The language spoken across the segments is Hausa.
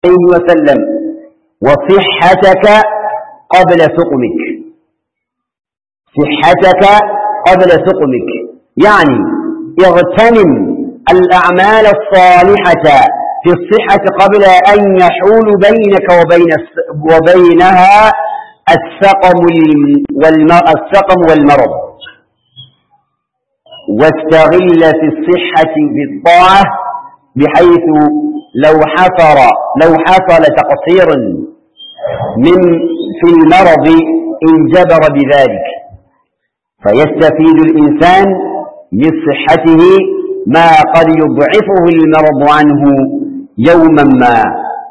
عليه وسلم وصحتك قبل سقمك صحتك قبل سقمك يعني اغتنم الأعمال الصالحة في الصحة قبل أن يحول بينك وبين وبينها السقم السقم والمرض واستغل في الصحة بالطاعة بحيث لو حصل لو حصل تقصير من في المرض انجبر بذلك فيستفيد الإنسان من صحته ما قد يضعفه المرض عنه يوما ما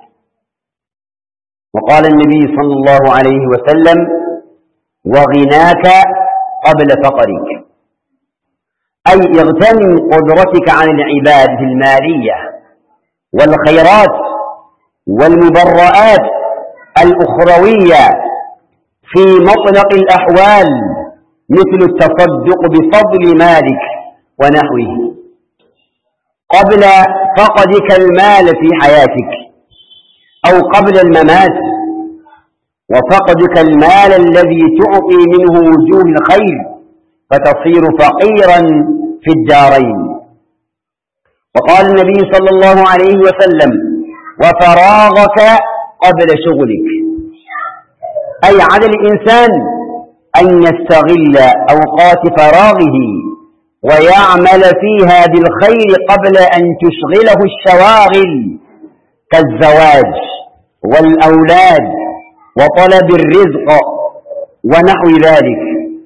وقال النبي صلى الله عليه وسلم وغناك قبل فقرك أي اغتنم قدرتك عن العبادة المالية والخيرات والمبرآت الأخروية في مطلق الأحوال مثل التصدق بفضل مالك ونحوه قبل فقدك المال في حياتك أو قبل الممات وفقدك المال الذي تعطي منه وجوه الخير فتصير فقيرا في الدارين وقال النبي صلى الله عليه وسلم وفراغك قبل شغلك أي على الإنسان أن يستغل أوقات فراغه ويعمل فيها بالخير قبل أن تشغله الشواغل كالزواج والأولاد وطلب الرزق ونحو ذلك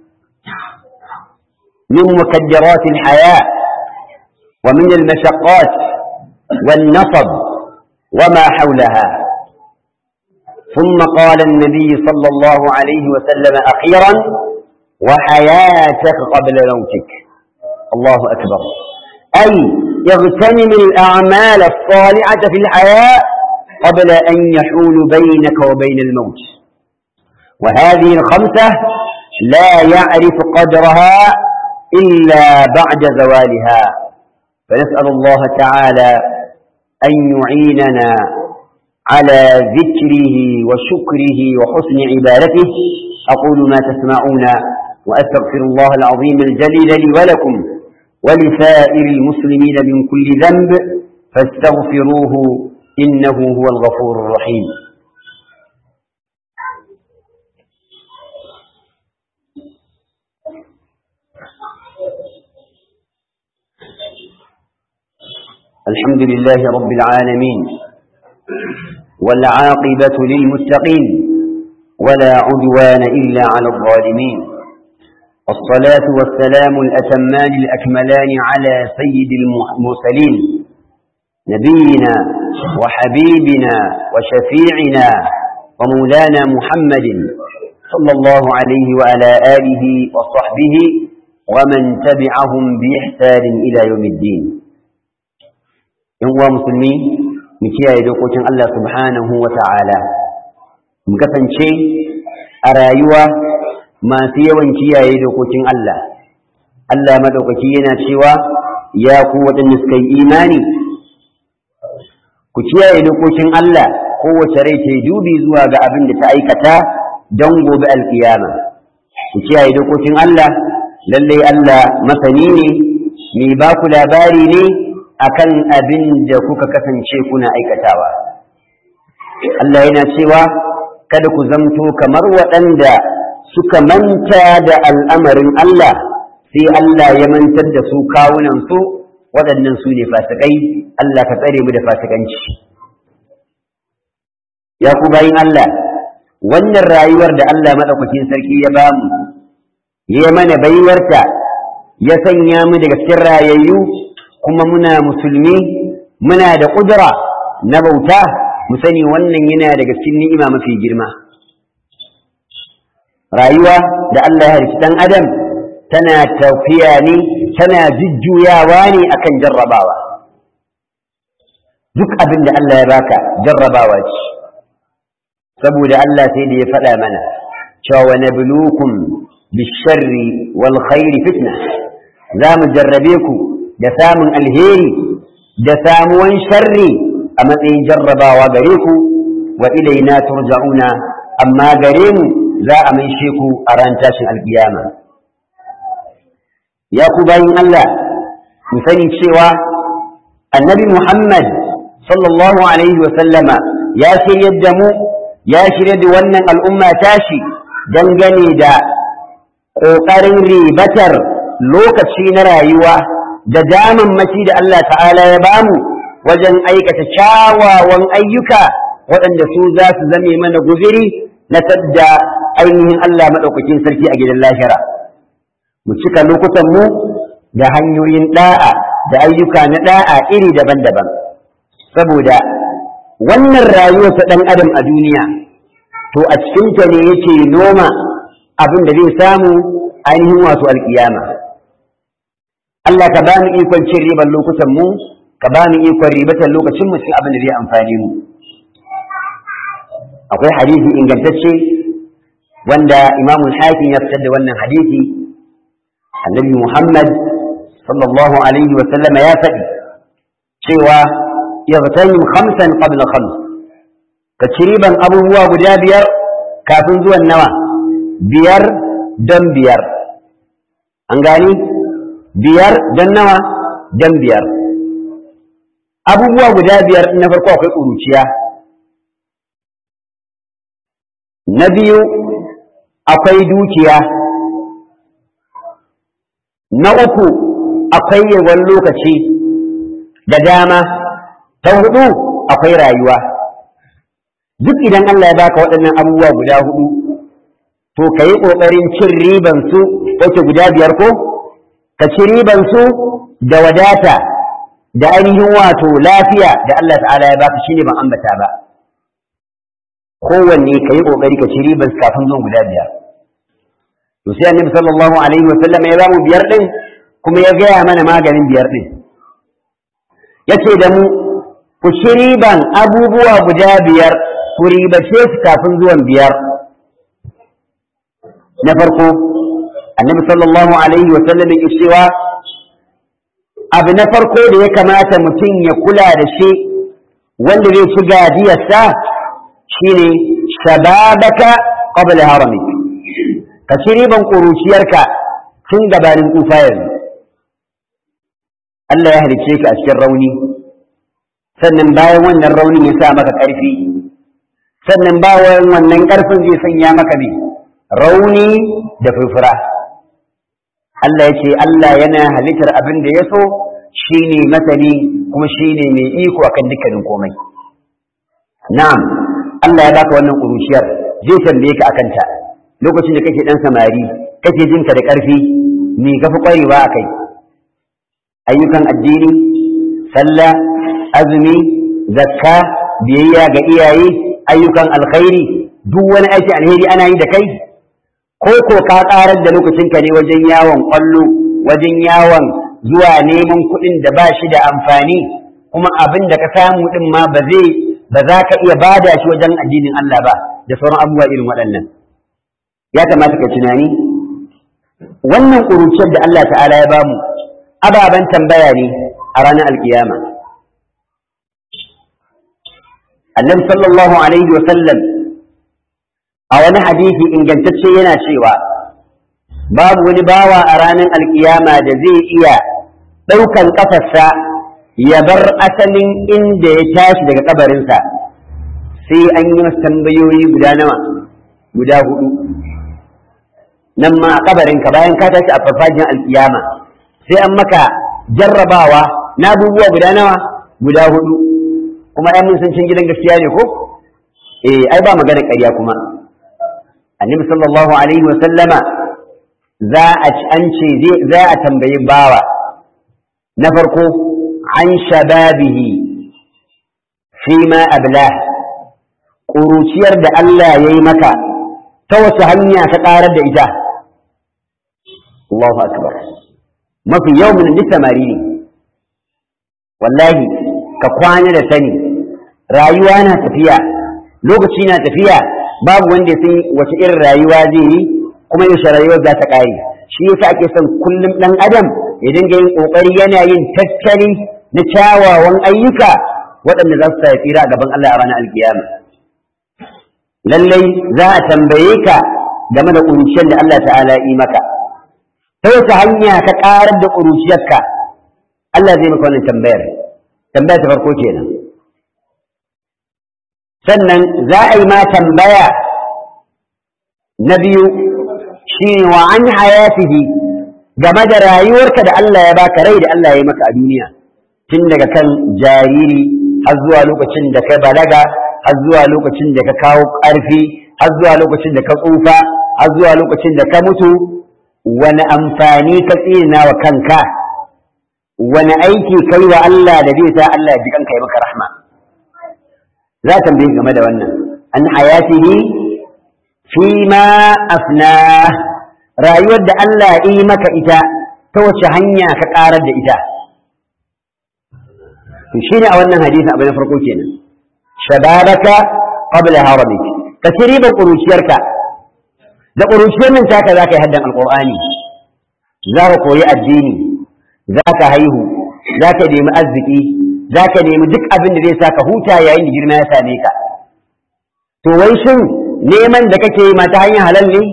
من مكدرات الحياة ومن المشقات والنصب وما حولها ثم قال النبي صلى الله عليه وسلم أخيرا وحياتك قبل موتك الله أكبر أي اغتنم الأعمال الصالحة في الحياة قبل أن يحول بينك وبين الموت وهذه الخمسة لا يعرف قدرها إلا بعد زوالها فنسأل الله تعالى أن يعيننا على ذكره وشكره وحسن عبادته أقول ما تسمعون وأستغفر الله العظيم الجليل لي ولكم ولسائر المسلمين من كل ذنب فاستغفروه إنه هو الغفور الرحيم الحمد لله رب العالمين والعاقبة للمتقين ولا عدوان إلا على الظالمين الصلاة والسلام الأتمان الأكملان على سيد المرسلين نبينا وحبيبنا وشفيعنا ومولانا محمد صلى الله عليه وعلى آله وصحبه ومن تبعهم بإحسان إلى يوم الدين يوم مسلمين مكيا يدوكوتين الله سبحانه وتعالى مكسنشي أرايوه masu yawan kiyaye dokokin Allah Allah madaukaki yana cewa ya ku waɗanda suka yi imani ku kiyaye dokokin Allah kowace rai ta dubi zuwa ga abin da ta aikata don gobe alkiyama ku kiyaye dokokin Allah lallai Allah masani ne mai ba ku labari ne akan abin da kuka kasance kuna aikatawa Allah yana cewa kada ku zamto kamar waɗanda suka manta da al'amarin Allah sai Allah ya mantar da su kawunansu waɗannan su ne fasikai Allah ka tsare mu da fasikanci. Ya ku bayin Allah, wannan rayuwar da Allah maɗaukakin sarki ya ba mu, ya mana baiwarta, ya sanya mu daga cikin rayayyu kuma muna musulmi, muna da ƙudura na bauta, mu sani wannan yana daga cikin ni'ima mafi girma. rayuwa da Allah ya halitta ɗan adam tana tafiya ne tana jujjuyawa ne akan jarrabawa duk abin da Allah ya baka jarrabawa ce saboda Allah sai da ya faɗa mana cewa wa nabluukum bisharri wal khairi fitna za mu jarrabe ku da samun alheri da samuwan sharri a matsayin jarrabawa gare ku wa ilaina turja'una amma gare mu za a maishe ku a ran tashin alkiyama ya ku bayin Allah mu sani cewa annabi Muhammad sallallahu alaihi wa sallama ya shiryar da mu ya shirya da wannan al'umma tashi dangane da ƙoƙarin ribatar lokaci na rayuwa da damammaki da Allah ta'ala ya bamu wajen aikata kyawawan ayyuka waɗanda su za su zame mana guziri na tadda ainihin Allah maɗaukakin sarki a gidan lahira. Mu cika lokutanmu da hanyoyin ɗa'a da ayyuka na ɗa'a iri daban-daban. Saboda wannan rayuwa ta ɗan adam a duniya, to a cikinta ne yake noma abin da zai samu ainihin wato alƙiyama. Allah ka ba mu ikon cin ribar lokutanmu, ka ba mu ikon ribatar lokacinmu cikin abin da zai amfani mu. akwai hadisi ingantacce wanda imamul hakim ya fitar da wannan hadisi annabi muhammad sallallahu alaihi wa sallama ya faɗi cewa yaghtanim khamsan qabla khams ka ci riban abubuwa guda biyar kafin zuwan nawa biyar don biyar an gani biyar don nawa don biyar abubuwa guda biyar na farko akwai ƙuruciya na biyu akwai dukiya na uku akwai yawan lokaci da dama ta hudu akwai rayuwa duk idan Allah ya baka waɗannan abubuwa guda hudu to ka yi ƙoƙarin cin riban su wace guda biyar ko ka ci riban su da wadata da ainihin wato lafiya da Allah ta'ala ya baka shine ban ambata ba kowanne ka yi ƙoƙari ka ci riban kafin zuwan guda biyar to sai annabi sallallahu alaihi wa sallam ya bamu biyar din kuma ya gaya mana maganin biyar din yace da mu ku ci riban abubuwa guda biyar ku ribace su kafin zuwan biyar na farko annabi sallallahu alaihi wa sallam ya cewa abu na farko da ya kamata mutum ya kula da shi wanda zai ci gajiyarsa shine shababaka qabla haramik ka ci riban ƙuruciyarka tun gabanin tsufa yanzu Allah ya halicce ka a cikin rauni sannan bayan wannan raunin ya sa maka ƙarfi sannan bayan wannan ƙarfin zai sanya maka ne rauni da furfura Allah ya ce Allah yana halittar abin da ya so shine masani kuma shine mai iko akan dukkanin komai na'am Allah ya baka wannan ƙuruciyar zai tambaye ka akan ta lokacin da kake dan samari kake jinka da ƙarfi me ka fi ƙwarewa a kai ayyukan addini sallah azumi zakka biyayya ga iyaye ayyukan alkhairi duk wani aiki alheri ana yi da kai ko ko ka ƙarar da lokacinka ne wajen yawon ƙwallo wajen yawon zuwa neman kuɗin da ba shi da amfani kuma abin da ka samu ɗin ma ba zai ba za ka iya bada shi wajen addinin Allah ba da sauran abubuwa irin waɗannan ya kamata ka tunani wannan ƙuruciyar da Allah ta'ala ya bamu ababen tambaya ne a ranar alkiyama annabi sallallahu alaihi wa sallam a wani hadisi ingantacce yana cewa babu wani bawa a ranar alkiyama da zai iya ɗaukan ƙafarsa ya bar asalin inda ya tashi daga kabarinsa sai an yi masa tambayoyi guda nawa guda hudu nan ma a kabarinka bayan ka tashi a farfajiyar alkiyama sai an maka jarrabawa na abubuwa guda nawa guda hudu kuma yan mun san cin gidan gaskiya ne ko eh ai ba magana ƙarya kuma annabi sallallahu alaihi wa sallama za a an ce za a tambayi bawa na farko an shababihi fi ma ablah ƙuruciyar da Allah ya yi maka ta wace hanya ka ƙarar da ita Allahu akbar mafi yau min duk samari ne wallahi ka kwana da sani rayuwa na tafiya lokaci na tafiya babu wanda ya san wace irin rayuwa zai yi kuma yaushe rayuwar za ta ƙare shi yasa ake son kullum ɗan adam ya dinga yin ƙoƙari yana yin tattali na kyawawan ayyuka waɗanda za su sa tsira a gaban Allah a ranar alkiyama lallai za a tambaye ka game da ƙuruciyar da Allah ta'ala yi maka ta wace hanya ka ƙarar da ƙuruciyarka Allah zai maka wannan tambayar tambaya ta farko kenan sannan za a yi ma tambaya na biyu shi wa an hayatihi game da rayuwarka da Allah ya baka rai da Allah ya yi maka a duniya tun daga kan jariri har zuwa lokacin da ka balaga har zuwa lokacin da ka kawo ƙarfi har zuwa lokacin da ka tsufa har zuwa lokacin da ka mutu wani amfani ka tsina wa kanka wani aiki kai wa Allah da zai sa Allah ya ji kanka ya maka rahma za ta tambaye game da wannan an hayatihi fi ma afna rayuwar da Allah ya yi maka ita ta wace hanya ka karar da ita to shine a wannan hadisi abu na farko kenan shababaka qabla haramik ka ci ribar ƙuruciyarka da ƙuruciyar nan taka za ka yi haddan alƙur'ani za ka koyi addini za ka haihu za ka nemi arziki za ka nemi duk abin da zai sa ka huta yayin da girma ya same ka to wai shin neman da kake yi ma ta hanyar halal ne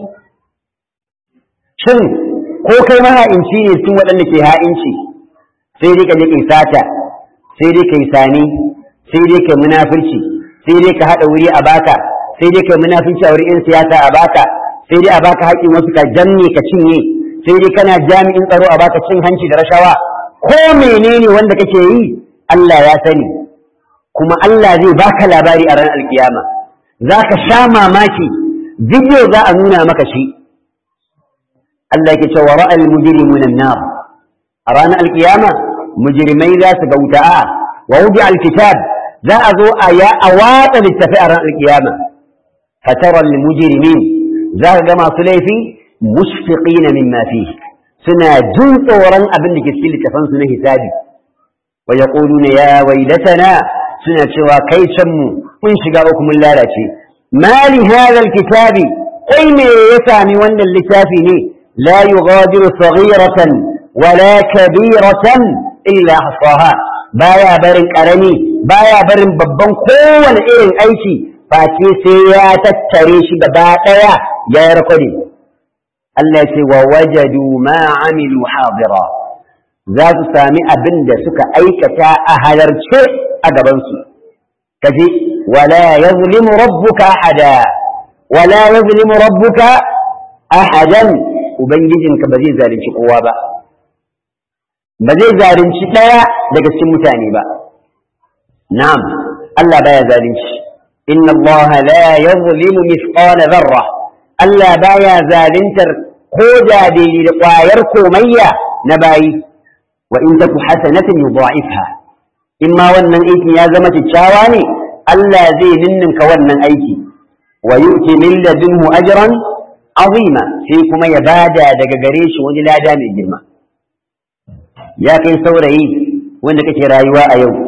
shin ko kai maha'inci ne cikin waɗanda ke ha'inci sai dai ka je kai sata sai dai kai sani sai dai kai munafurci sai dai ka haɗa wuri a baka sai dai kai munafurci a wurin 'yan siyasa a baka sai dai a baka haƙƙin wasu ka janne ka cinye sai dai kana jami'in tsaro a baka cin hanci da rashawa ko menene wanda kake yi Allah ya sani kuma Allah zai baka labari a ranar alkiyama za ka sha mamaki bidiyo za a nuna maka shi Allah yake cewa ra'al mujrimuna nar a ranar alkiyama mujrimai za su ga wuta a wa wudi alkitab za a zo a ya a watsa littafi a ranar alkiyama fatara almujrimin za ka ga masu laifi mushfiqina mimma fihi suna jin tsoron abin da ke cikin littafan su na hisabi wa yaquluna ya waylatana suna cewa kai can mu mun shiga uku mun lalace mali hadha alkitabi kai me ya sami wannan littafi ne la yughadiru saghiratan wala kabiratan illa ahsaha baya barin karami baya barin babban kowane irin aiki face sai ya tattare shi gaba daya ya yi rakwade Allah ce wa wajadu ma amilu hadira za su sami abin da suka aikata a halarce a gabansu kaji wala yazlimu rabbuka ahada wala yazlimu rabbuka ahadan ubangijinka ba zai zalunci kowa ba ba zai zalunci ɗaya daga cikin mutane ba na'am Allah baya zalunci inna Allah la yazlimu mithqala dharra Allah baya zaluntar ko da daidai da ƙwayar komayya na bayi wa in taku hasanatin yudha'ifha in ma wannan aikin ya zama kyakkyawa ne Allah zai ninninka wannan aiki wa yu'ti min ladunhu ajran azima sai kuma ya bada daga gare shi wani lada mai girma ya kai saurayi wanda kake rayuwa a yau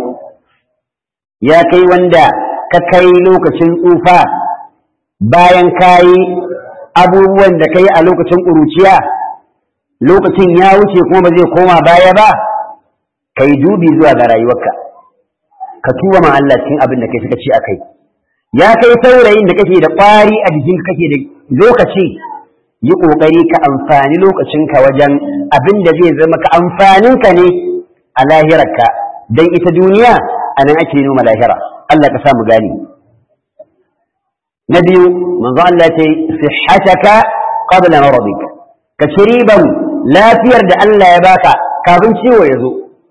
ya kai wanda ka kai lokacin tsufa bayan kayi abubuwan da kai a lokacin ƙuruciya lokacin ya wuce kuma ba zai koma baya ba kai dubi zuwa ga rayuwarka ka tuba ma Allah cikin abin da kai suka ci akai ya kai saurayin da kake da ƙwari a jikin kake da lokaci yi ƙoƙari ka amfani lokacinka wajen abin da zai zama ka amfaninka ne a lahirarka don ita duniya a nan ake noma lahira Allah ka samu gani na biyu manzo Allah ce sihhataka qabla maradik ka ci riban lafiyar da Allah ya baka kafin ciwo ya zo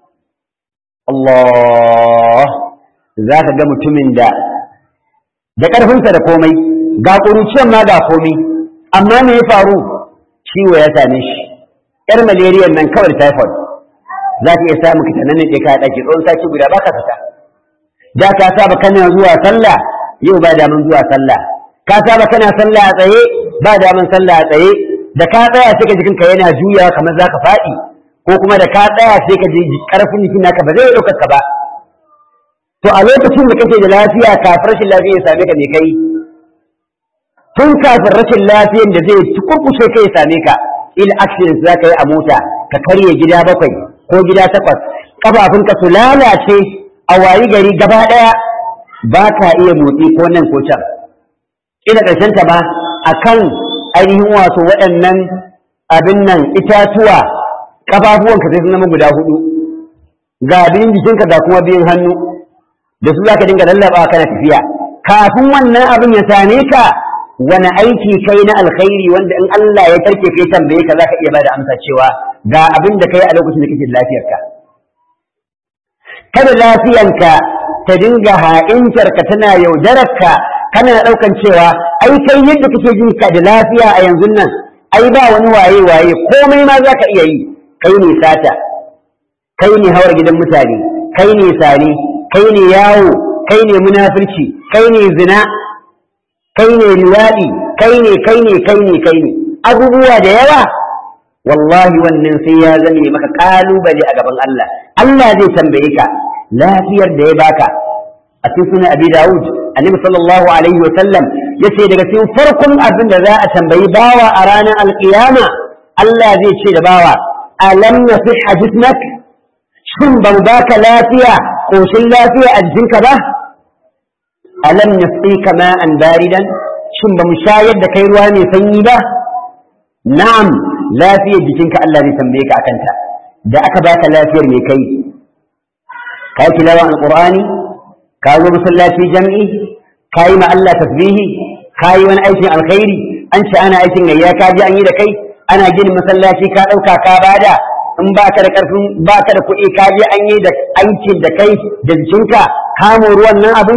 Allah za ka ga mutumin da da ƙarfinsa da komai ga ƙuruciyar ma ga komai amma me ya faru ciwo ya same shi yar malaria nan kawai typhoid za ka iya samu ka tanan ne ka dake tsawon sati guda baka fita da ka saba kana zuwa sallah yau ba daman zuwa sallah ka saba kana sallah a tsaye ba daman sallah a tsaye da ka tsaya sai ka jikinka yana juyawa kamar zaka faɗi ko kuma da ka tsaya sai ka ji karfin jikin naka ba zai ɗaukar ka ba to a lokacin da kake da lafiya kafin rashin lafiya ya same ka me kai tun kafin rashin lafiyan da zai kurkushe kai ya same ka il accident za ka yi a mota ka karye gida bakwai ko gida takwas kafafunka su lalace a wayi gari gaba ɗaya ba ka iya motsi ko nan ko can ina ƙarshen ta ba akan ainihin wato waɗannan abin nan itatuwa ƙafafuwanka sai sun zama guda hudu ga biyun jikinka ga kuma biyun hannu da su za ka dinga lallaba kana tafiya kafin wannan abin ya same ka wani aiki kai na alkhairi wanda in Allah ya tarke kai tambaye ka za ka iya bada amsa cewa ga abin da kai a lokacin da kake da lafiyarka kada lafiyanka ta dinga ha'intarka tana yaudararka kana ɗaukan cewa ai kai yadda kake jin ka da lafiya a yanzu nan ai ba wani waye waye komai ma za ka iya yi kai ne sata kai ne hawar gidan mutane kai ne sani kai ne yawo kai ne munafurci kai ne zina kai ne liwaɗi kai ne kai ne kai ne kai ne abubuwa da yawa wallahi wannan sai ya zame maka kalubale a gaban Allah Allah zai tambaye ka lafiyar da ya baka a cikin sunan Abi Dawud Annabi sallallahu alaihi wa sallam yace daga cikin farkon abin da za a tambayi bawa a ranar alkiyama Allah zai ce da bawa alam nasihha jismak shin ban baka lafiya koshin lafiya a jikinka ba alam nasqika ma'an baridan shin ba mu shayar da kai ruwa mai sanyi ba na'am lafiyar jikinka Allah zai tambaye ka akanta da aka baka lafiyar mai kai ka yi tilawan alqur'ani ka zo masallaci jami'i ka yi ma Allah tasbihi ka yi wani aikin alkhairi an ce ana aikin gayya ka ji an yi da kai ana ginin masallaci ka ɗauka ka bada in ba ka da ƙarfin ba ka da kuɗi ka je an yi da aikin da kai da jikinka kamo ruwan nan abin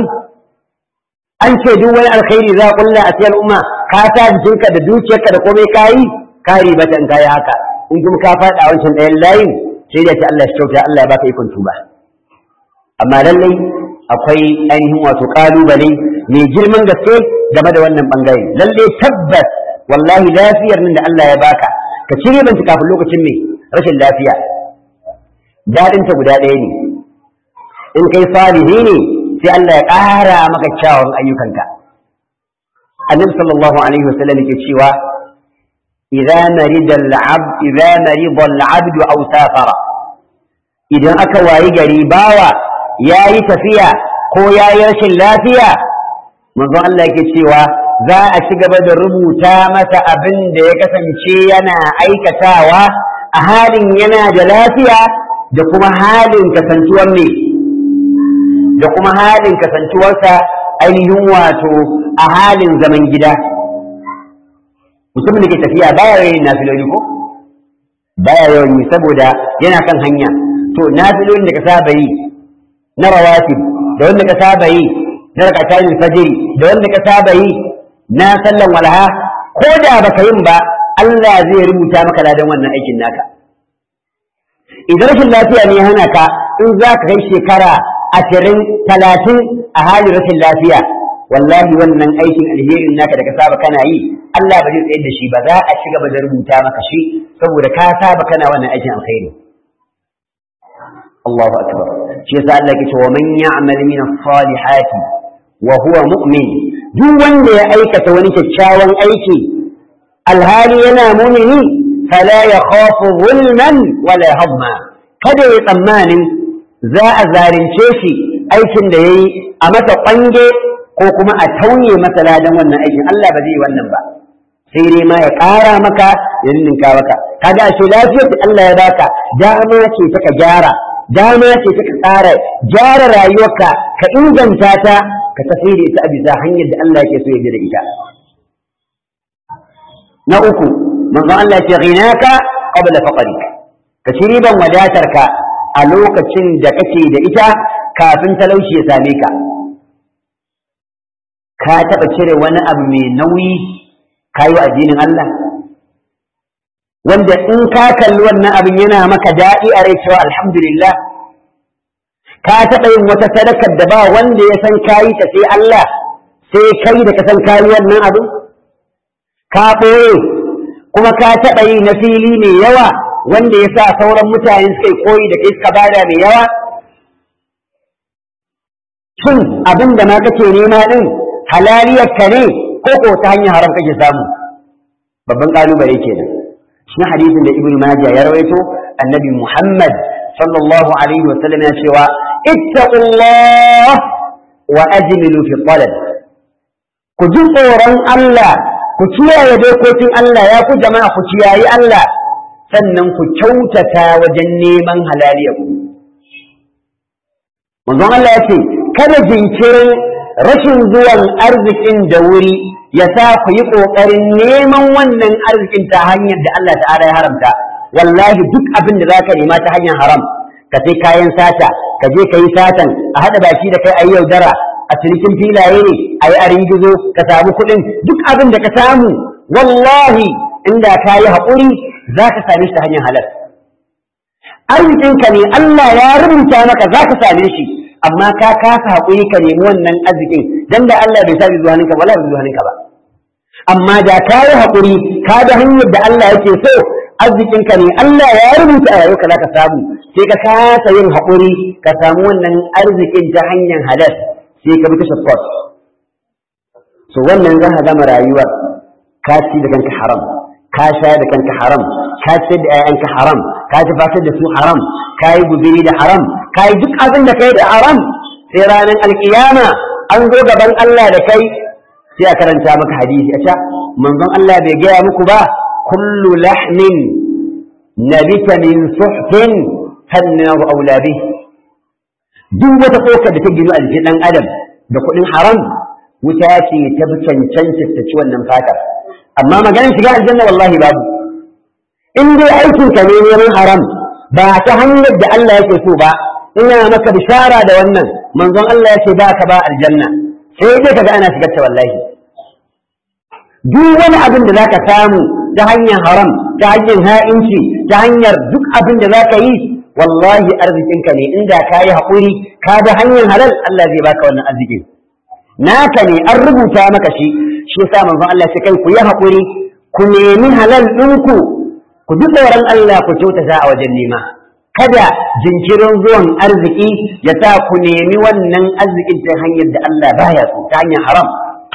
an ce duk wani alkhairi za a kulla a cikin al'umma ka ta jikinka da dukiyarka da komai ka yi ka ribata in ka yi haka in kuma ka faɗa a wancan ɗayan layin sai da ce Allah shi kyauta Allah ya baka ikon tuba amma lallai akwai ainihin wato ƙalubale mai girman gaske game da wannan bangare lallai tabbas wallahi lafiyar nan da Allah ya baka ka cire banta kafin lokacin mai rashin lafiya daɗinta guda ɗaya ne in kai salihi ne sai Allah ya ƙara maka kyawun ayyukanka annabi sallallahu alaihi wasallam yake cewa idza marida al-abd idza marida al-abd aw safara idan aka wayi gari bawa yayi tafiya ko yayi rashin lafiya manzon Allah yake cewa za a ci gaba da rubuta masa abin da ya kasance yana aikatawa a halin yana da lafiya da kuma halin kasantuwar ne da kuma halin kasantuwarsa ainihin wato a halin zaman gida mutumin da ke tafiya baya yayin nafiloli ko baya yawan yi saboda yana kan hanya to nafilolin da ka saba yi na rawatib da wanda ka saba yi na rakatan fajiri da wanda ka saba yi na sallan walha ko da baka yin ba Allah zai rubuta maka ladan wannan aikin naka idan rashin lafiya ne hana ka in za ka kai shekara ashirin talatin a halin rashin lafiya wallahi wannan aikin alherin naka da ka saba kana yi Allah ba zai tsayar da shi ba za a ci gaba da rubuta maka shi saboda ka saba kana wannan aikin alkhairi Allahu akbar shi yasa Allah yake cewa man ya'mal min as-salihati wa huwa mu'min duk wanda ya aikata wani kyakkyawan aiki alhali yana mumini fala yakhafu zulman wala hadma kada ya tsammanin za a zarince shi aikin da yayi a masa kwange ko kuma a tauye masa ladan wannan aikin Allah ba zai yi wannan ba sai dai ma ya ƙara maka ya ninka maka kaga ashe lafiyar da Allah ya baka dama ce ta ka gyara dama ce ta ka tsara gyara rayuwarka ka inganta ta ka tafi da ita a bisa hanyar da Allah yake so ya da ita na uku manzo Allah ce ghinaka qabla faqrik ka ci riban wadatarka a lokacin da kake da ita kafin talauci ya same ka ka taɓa cire wani abu mai nauyi ka yi addinin Allah wanda in ka kalli wannan abin yana maka daɗi a rai cewa alhamdulillah ka taɓa yin wata sadakar da ba wanda ya san kayi ta sai Allah sai kai da ka san kayi wannan abin ka ɓoye kuma ka taɓa yi na fili mai yawa wanda ya sa sauran mutane suka yi koyi da kai suka bada mai yawa shin abin da ma kake nema ɗin halaliyar ka ne ko ko ta hanyar haram kake samu babban kalubale kenan shi hadisin da ibnu majah ya rawaito annabi muhammad sallallahu alaihi wasallam ya cewa ittaqullah wa ajmilu fi talab ku ji tsoron Allah ku kiyaye dokokin Allah ya ku jama'a ku kiyayi Allah sannan ku kyautata wajen neman halaliya ku manzon Allah ya ce kada jinkirin rashin zuwan arzikin da wuri ya sa ku yi ƙoƙarin neman wannan arzikin ta hanyar da Allah ta'ala ya haramta wallahi duk abin da zaka nema ta hanyar haram ka sai kayan sata ka je ka yi satan a haɗa baki da kai a yi yaudara a cinikin filaye ne a yi arin gizo ka samu kuɗin duk abin da ka samu wallahi inda ka yi haƙuri za ka same shi ta hanyar halal arzikinka ne Allah ya rubuta maka za ka same shi amma ka kasa haƙuri ka nemi wannan arzikin dan da Allah bai sa zuwa hannunka wala bai zuwa hannunka ba amma da ka yi haƙuri ka da hanyar da Allah yake so arzikinka ne Allah ya rubuta a rayuwarka za ka samu sai ka kasa yin haƙuri ka samu wannan arzikin ta hanyar halal sai ka bi ta support so wannan za ka gama rayuwar ka ci da kanka haram ka sha da kanka haram ka ci da 'ya'yanka haram ka tafatar da su haram ka yi guziri da haram ka yi duk abin da kai da haram sai ranar alkiyama an zo gaban Allah da kai sai a karanta maka hadisi a ca manzon Allah bai gaya muku ba kullu lahmin nabita min suhtin fannahu aula bih duk wata kokar da ta gino a jikin dan adam da kuɗin haram wuta ce ta bi cancanta ta ci wannan fatar amma maganin shiga aljanna wallahi babu in dai aikin ka ne neman haram ba ta hanyar da Allah yake so ba ina maka bishara da wannan manzon Allah yake ba ka ba aljanna sai dai kaga ana shigar ta wallahi duk wani abin da zaka samu ta hanyar haram ta hanyar ha'inci ta hanyar duk abin da zaka yi wallahi arzikinka ne inda ka yi haƙuri ka da hanyar halal Allah zai baka wannan arzikin naka ne an rubuta maka shi shi yasa manzon Allah sai kai ku yi haƙuri ku nemi halal ɗinku ku ji tsoron Allah ku kyautata a wajen nema kada jinkirin zuwan arziki ya sa ku nemi wannan arzikin ta hanyar da Allah baya so ta hanyar haram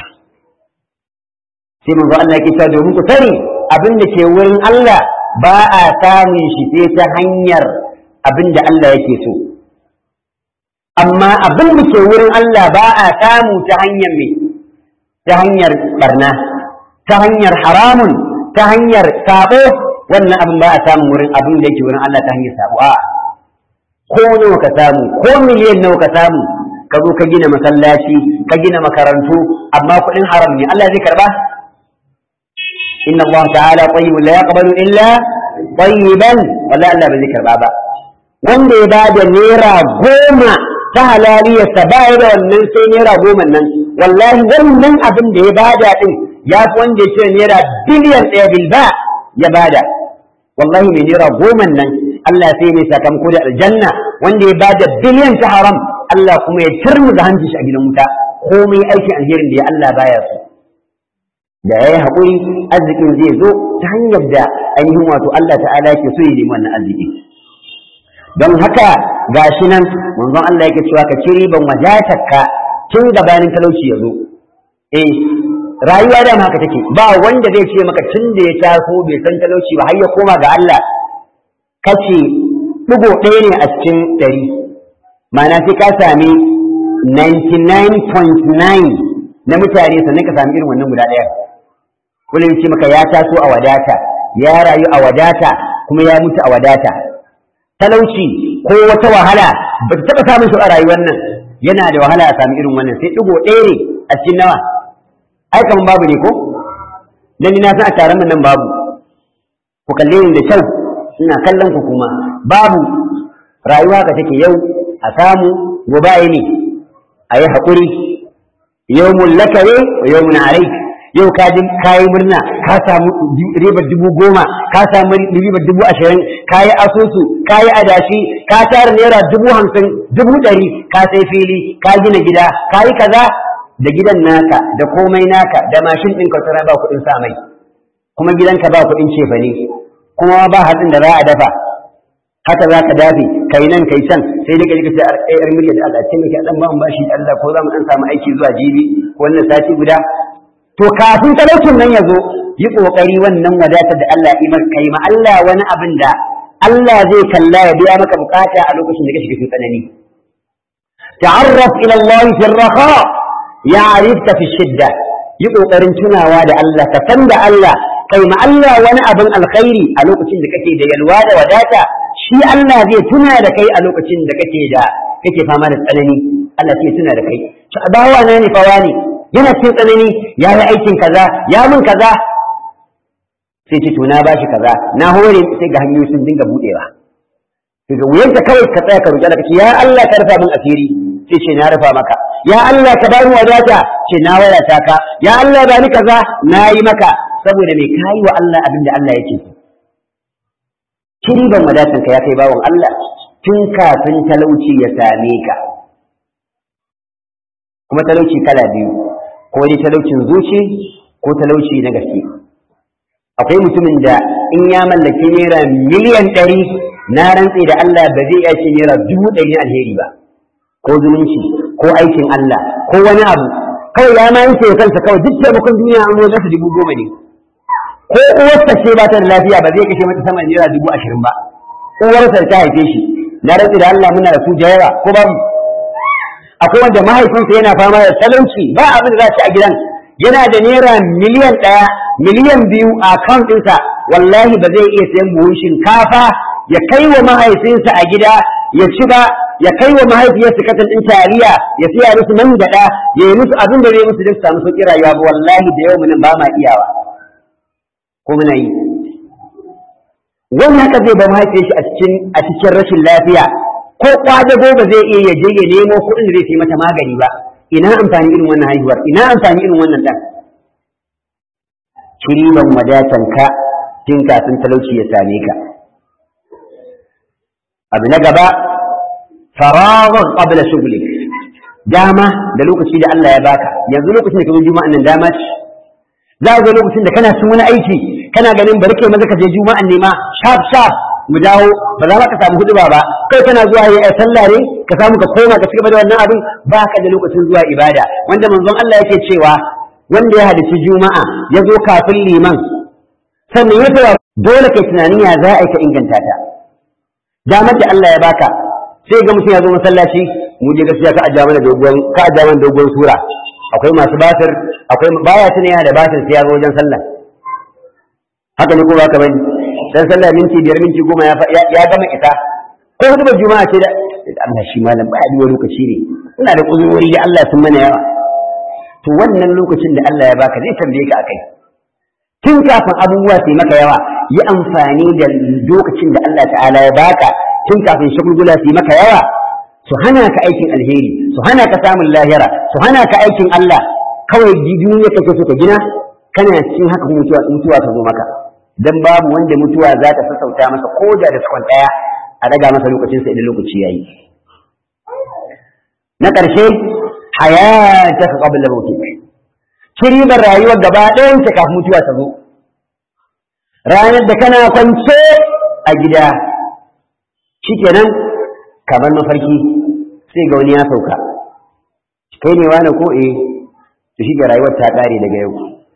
sai manzo Allah yake cewa domin ku sani abin da ke wurin Allah ba a samun shi sai ta hanyar abin da Allah yake so amma abin da ke wurin Allah ba a samu ta hanyar me ta hanyar barna ta hanyar haramun ta hanyar sabo wannan abin ba a samun wurin abin da yake wurin Allah ta hanyar sabo a ko nawa ka samu ko miliyan nawa ka samu ka zo ka gina masallaci ka gina makarantu amma kuɗin haram ne Allah zai karba inna Allah ta'ala tayyibun la yaqbalu illa tayyiban wala Allah ba zai karba ba wanda ya bada naira goma ta halaliyarsa ba ya da wannan sai naira goma nan wallahi wannan abin da ya bada din ya fi wanda ya ce naira biliyan ɗaya bilba ya bada wallahi mai naira goma nan Allah sai mai sakamako da aljanna wanda ya bada biliyan ta haram Allah kuma ya turmu da hanci shi a gidan wuta komai aikin alherin da ya Allah baya so da ya yi haƙuri arzikin zai zo ta hanyar da ainihin wato Allah ta'ala ke so ya nemi wannan arziki don haka gashi nan manzon Allah yake cewa ka ci riban wadatarka tun gabanin talauci ya zo eh rayuwa da haka take ba wanda zai ce maka tun da ya taso bai san talauci ba har ya koma ga Allah kace digo ɗaya ne a cikin ɗari ma'ana sai ka sami 99.9 na mutane sannan ka sami irin wannan guda ɗaya kullum ce maka ya taso a wadata ya rayu a wadata kuma ya mutu a wadata talauci ko wata wahala ba ta taɓa samun shi a rayuwar nan yana da wahala a sami irin wannan sai ɗigo ɗaya ne a cikin nawa ai kaman babu ne ko dan ni na san a taron nan babu ku kalle ni da kyau ina kallon ku kuma babu rayuwa ka take yau a samu gobe ne a yi haƙuri yawmun laka ne wa yawmun alaik yau ka ji kayi murna ka samu ribar dubu goma ka samu ribar dubu ashirin ka yi asusu ka yi adashi ka tara naira dubu hamsin dubu ɗari ka sai fili ka gina gida ka yi kaza da gidan naka da komai naka da mashin ɗin kwatsara ba kuɗin sa mai kuma gidanka ba kuɗin cefane kuma ba hatsin da za a dafa haka za ka dafe kai nan kai can sai dai kaji kace yar miliyan da Allah ce miki dan ba mu bashi da Allah ko za mu dan samu aiki zuwa jibi ko wannan sati guda to kafin talaucin nan ya zo yi kokari wannan wadatar da Allah ya maka kai ma Allah wani abin da Allah zai kalla ya biya maka bukata a lokacin da ka shiga cikin tsanani ta'arraf ila Allah fi ar-raha ya'rifka fi shidda yi kokarin tunawa da Allah ka san da Allah kai ma Allah wani abin alkhairi a lokacin da kake da yalwa da wadata shi Allah zai tuna da kai a lokacin da kake da kake fama da tsanani Allah sai tuna da kai to bawa na ne fa wani yana cikin tsanani ya yi aikin kaza ya mun kaza sai ce to na bashi kaza na hore sai ga hanyoyi sun dinga budewa daga wuyanka kawai ka tsaya ka roƙi Allah kace ya Allah ka rufa min asiri sai ce na rufa maka ya Allah ka bani wadata ce na wadata ka ya Allah bani kaza na yi maka saboda me kayi wa Allah abin da Allah yake so ban wadatan ka ya kai bawon Allah tun kafin talauci ya same ka kuma talauci kala biyu ko dai talaucin zuci ko talauci na gaske akwai mutumin da in ya mallaki naira miliyan ɗari na rantse da Allah ba zai iya ce naira dubu ɗari alheri ba ko zumunci ko aikin Allah ko wani abu kawai ya ma yanke kansa kawai duk taimakon duniya an zo dubu goma ne ko uwarsa ce ba ta da lafiya ba zai kashe mata sama naira dubu ashirin ba uwarsa ta haife shi na rantse da Allah muna da su da yawa ko babu akwai wanda mahaifinsa yana fama da talauci ba abin da za ci a gidan yana da naira miliyan ɗaya miliyan biyu a account ɗinsa wallahi ba zai iya sayan buhun shinkafa ya kai wa mahaifinsa a gida ya ci ba ya kai wa mahaifiyarsa katan ɗin taliya ya siya musu man gyaɗa ya yi musu abin da zai musu don su samu sauƙi rayuwa ba wallahi da yau nan ba ma iyawa ko muna yi wannan haka zai ba mahaifiyar shi a cikin a cikin rashin lafiya ko kwadago ba zai iya ya je ya nemo kuɗin da zai sai mata magani ba ina amfani irin wannan haihuwar ina amfani irin wannan ɗan kiriban wadatan ka tun kafin talauci ya same ka abu na gaba faraghar qabla shughlik dama da lokaci da Allah ya baka yanzu lokacin da ka juma'an nan dama ce za ga lokacin da kana cin wani aiki kana ganin bari kai maza ka je juma'an ne ma sharp sharp mu dawo ba za ka samu hudu ba kai kana zuwa yi sallah ne ka samu ka koma ka cigaba da wannan abin ba ka da lokacin zuwa ibada wanda manzon Allah yake cewa wanda ya hadici juma'a ya zo kafin liman sannan ya tsaya dole kai tunanin ya za a ka inganta ta damar da Allah ya baka sai ga mutum ya zo masallaci mu je gaskiya ka ajiya mana dogon ka ajiya mana dogon sura akwai masu batir akwai baya tuna yana da batir sai ya zo wajen sallah haka ne ko ba ka bani dan sallah minti biyar minti goma ya gama isa ko hudubar juma'a ce da Allah shi malam ba biyo lokaci ne ina da uzurori da Allah sun mana yawa to wannan lokacin da Allah ya baka zai tambaye ka akai tun kafin abubuwa su maka yawa yi amfani da lokacin da Allah ta'ala ya baka tun kafin shagulgula su maka yawa su hana ka aikin alheri su hana ka samun lahira su hana ka aikin Allah kawai duniya kake so ka gina kana cikin haka mutuwa mutuwa ta zo maka dan babu wanda mutuwa za ta sassauta masa ko da da sakon daya a daga masa lokacinsa idan lokaci yayi na ƙarshe hayataka qabla mautik kiribar rayuwar gaba ɗayan ta kafin mutuwa ta zo ranar da kana kwance a gida shikenan kamar mafarki sai ga wani ya sauka kai ne wani ko eh to shi rayuwar ta ƙare daga yau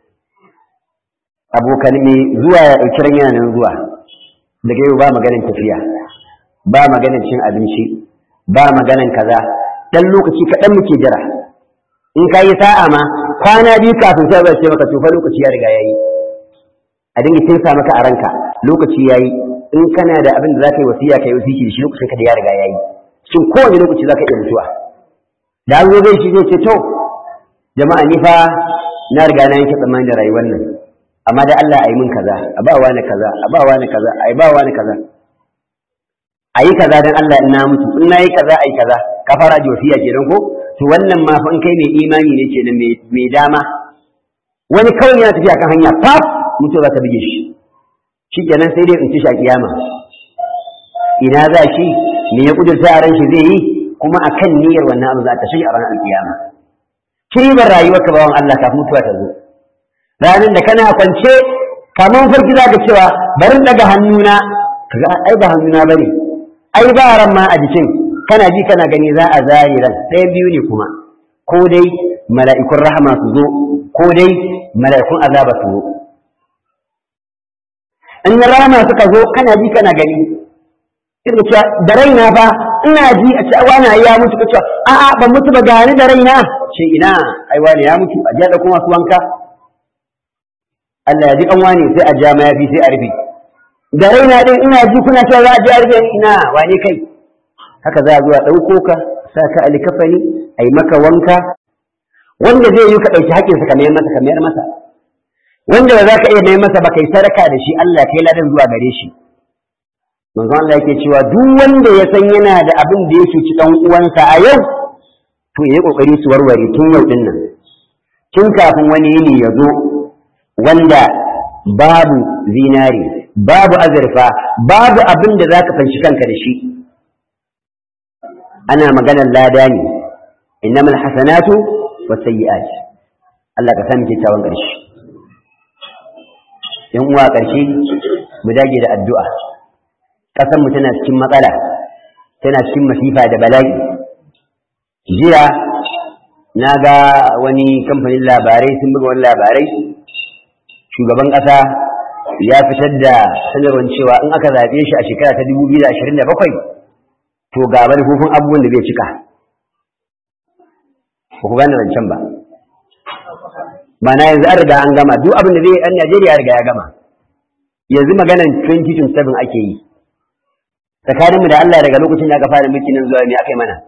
abokan mai zuwa ya ɗauki ran yana nan zuwa daga yau ba maganin tafiya ba maganin cin abinci ba maganin kaza dan lokaci kaɗan muke jira in ka yi sa'a ma kwana biyu kafin sai zai ce maka tufa lokaci ya riga yayi a dinga kinsa maka a ranka lokaci yayi in kana da abin da za ka yi wasiya ka yi wasiki da shi lokacin ka da ya riga yayi shin kowane lokaci za ka iya mutuwa da an zo zai shi zai ce to jama'a ni fa na riga na yanke tsammani da rayuwar nan amma da Allah a yi min kaza a ba wani kaza a ba wani kaza a yi ba wani kaza a yi kaza don Allah in na mutu in na yi kaza a yi kaza ka fara ji wasiya kenan ko to wannan ma fa in kai mai imani ne kenan mai dama wani kawai yana tafiya kan hanya faf mutu za ta bige shi shi kenan sai dai in ci shi a kiyama ina za shi me ya kudurta a ran shi zai yi kuma akan niyyar wannan abu za ta shi a ranar alkiyama kiribar rayuwar ka bawan Allah kafin mutuwa ta zo ranar da kana kwance kamar farki za ka cewa bari daga hannuna kaga ai ba hannuna bane ai ba ran ma a jikin kana ji kana gani za a zari ran ɗaya biyu ne kuma ko dai mala'ikun rahama su zo ko dai mala'ikun azaba su zo in rahama suka zo kana ji kana gani ina cewa da raina fa ina ji a cewa wani ya mutu ka cewa a'a ban mutu ba gani da raina ce ina ai wani ya mutu a jiya da kuma su wanka Allah ya ji kan wani sai a ja mayafi sai a rufe da raina din ina ji kuna cewa za a ji a rufe ina wane kai haka za a zuwa ɗauko ka sa ka alikafani a yi maka wanka wanda zai yi ka ɗauki haƙƙinsa ka mayar masa ka mayar masa wanda ba za ka iya mayar masa ba kai sadaka da shi Allah kai ladan zuwa gare shi manzon Allah yake cewa duk wanda ya san yana da abin da yake ci dan uwansa a yau to yayi kokari su warware tun yau din nan tun kafin wani yini ya zo wanda babu zinari babu azurfa babu abin da zaka fanshi kanka da shi ana maganar lada ne innamal hasanatu wasayyi'at Allah ka sami kyakkyawan ƙarshe yan uwa ƙarshe mu dage da addu'a ƙasar mu tana cikin matsala tana cikin masifa da bala'i jiya na ga wani kamfanin labarai sun buga wani labarai shugaban ƙasa ya fitar da sanarwar cewa in aka zaɓe shi a shekara ta 2027 to ga manufofin abubuwan da zai cika ba ku gane rancen ba mana yanzu an riga an gama duk abin da zai an Najeriya ya riga ya gama yanzu maganan 2027 ake yi tsakaninmu da Allah daga lokacin da aka fara mulki nan zuwa me aka yi mana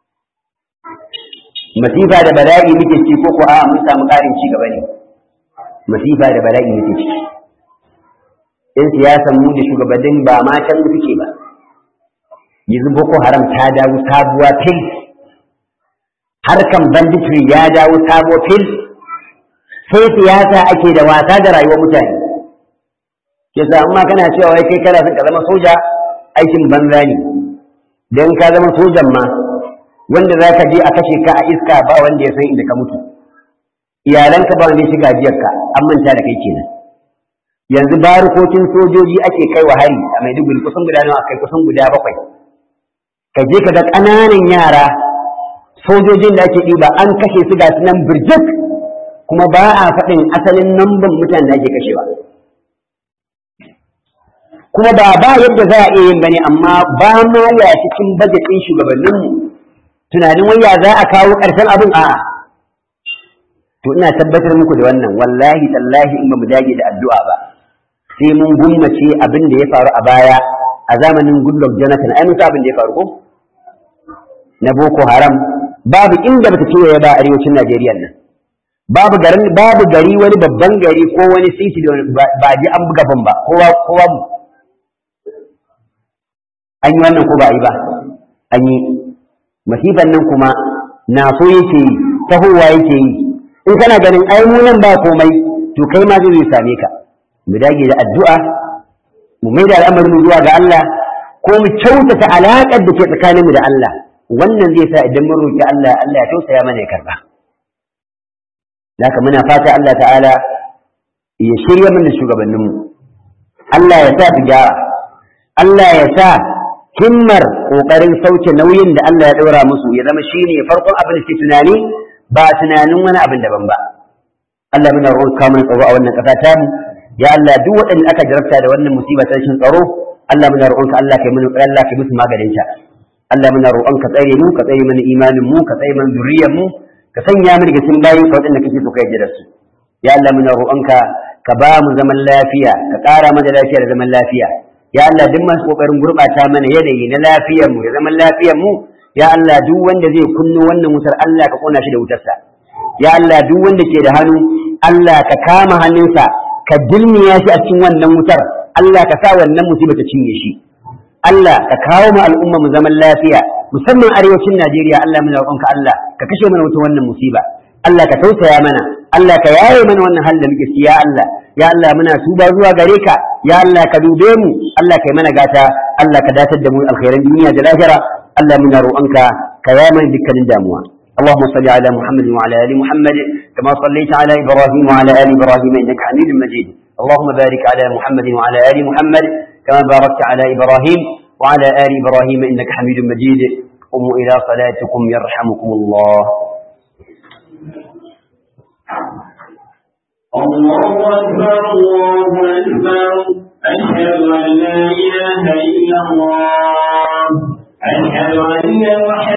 masifa da bala'i muke ci ko ko a mun samu ƙarin ci gaba ne masifa da bala'i muke ci in siyasan mu da shugabannin ba ma can suke ba yanzu boko haram ta dawo sabuwa fil harkan banditry ya dawo sabo fil sai siyasa ake da wasa da rayuwar mutane yasa amma kana cewa wai kai kana son ka zama soja aikin banza ne dan ka zama sojan ma wanda za ka je a kashe ka a iska ba wanda ya san inda ka mutu iyalanka ba wanda ya shiga jiyarka an manta da kai kenan yanzu barukokin sojoji ake kai wa hari a maiduguri kusan guda nawa kai kusan guda bakwai ka je ka ga ƙananan yara sojojin da ake ɗiba an kashe su ga su nan birjik kuma ba a faɗin asalin namban mutanen da ake kashewa kuma ba ba yadda za a iya yin bane amma ba ma ya cikin bajetin shugabanninmu tunanin waya za a kawo ƙarshen abin a to ina tabbatar muku da wannan wallahi tallahi in ba mu dage da addu'a ba sai mun gummace abin da ya faru a baya a zamanin Goodluck Jonathan ai musa abin da ya faru ko na Boko Haram babu inda bata kewaye ba arewacin Najeriya nan babu garin babu gari wani babban gari ko wani city da ba ji an buga ban ba kowa kowa an yi wannan ko ba a yi ba an yi masifan nan kuma na so yake yi tahowa yake yi in kana ganin ai mu nan ba komai to kai ma zai same ka mu dage da addu'a mu mai da al'amarin zuwa ga Allah ko mu kyautata alaƙar da ke tsakaninmu da Allah wannan zai sa idan mun roki Allah Allah ya tausaya mana ya karba haka muna fata Allah ta'ala ya shirya mana shugabanninmu Allah ya sa su gyara Allah ya sa himmar ƙoƙarin sauke nauyin da Allah ya ɗaura musu ya zama shine farkon abin da ke tunani ba tunanin wani abin daban ba Allah muna roƙa mana tsaro a wannan ƙasa tamu ya Allah duk waɗanda aka jarabta da wannan musiba ta rashin tsaro Allah muna roƙonka Allah kai mana Allah kai musu maganin ta Allah muna roƙonka tsare mu ka tsare mana imanin mu ka tsare mana zuriyar mu ka sanya mu daga cikin bayin ka waɗanda kake so ka yarda da su ya Allah muna roƙonka ka ba mu zaman lafiya ka ƙara mana lafiya da zaman lafiya ya Allah duk masu kokarin gurɓata mana yanayi na lafiyar mu da zaman lafiyar mu ya Allah duk wanda zai kunno wannan wutar Allah ka kona shi da wutarsa ya Allah duk wanda ke da hannu Allah ka kama hannunsa ka dilmiya shi a cikin wannan wutar Allah ka sa wannan musiba ta cinye shi Allah ka kawo mu al'umma mu zaman lafiya musamman arewacin Najeriya Allah muna roƙonka Allah ka kashe mana wuta wannan musiba Allah ka tausaya mana Allah ka yaye mana wannan halin da muke ciki ya Allah ya Allah muna tuba zuwa gare ka ya Allah ka dube mu Allah kai mana gata Allah ka datar da mu alkhairan duniya da lahira Allah muna roƙonka ka yaye mana dukkanin damuwa اللهم صل على محمد وعلى ال محمد كما صليت على ابراهيم وعلى ال ابراهيم انك حميد مجيد اللهم بارك على محمد وعلى ال محمد كما باركت على ابراهيم وعلى ال ابراهيم انك حميد مجيد قوموا الى صلاتكم يرحمكم الله الله أكبر الله أكبر أشهد أن لا إله إلا الله أشهد أن محمدا